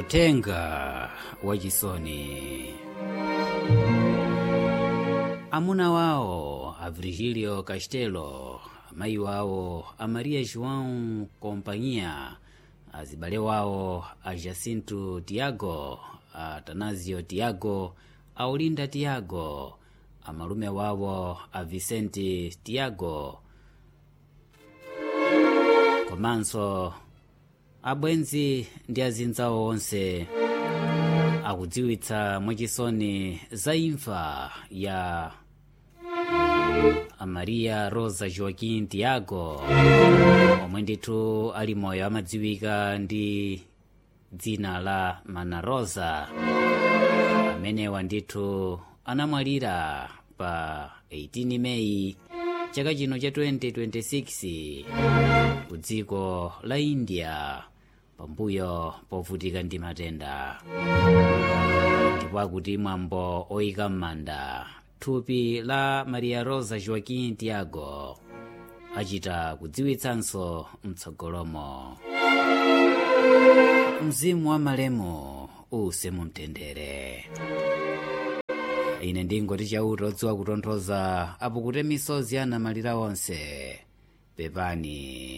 utenga wachisoni amuna wawo a virgílio castelo amayi wawo a maria joão companhia azibale wawo a jacinto tiago a atanasio tiago a olinda tiago amalume wawo a vicente tiago komanso abwenzi ndi azinzawo onse akudziwitsa mwachisoni za imfa ya amaria rosa joaquim tiago omwe ndithu ali moyo amadziwika ndi dzina la mana rosa amenewa ndithu anamwalira pa 18 meyi chaka chino cha 2026 ku dziko la india pambuyo povutika ndi matenda ndipo akuti mwambo oyika m'manda thupi la maria rosa joaquim tiago achita kudziwitsanso mtsogolomo mzimu wa malemu use mumtendere ine ndingoti chauta odziwa kutonthoza apo kuti misozi anamalira onse pepani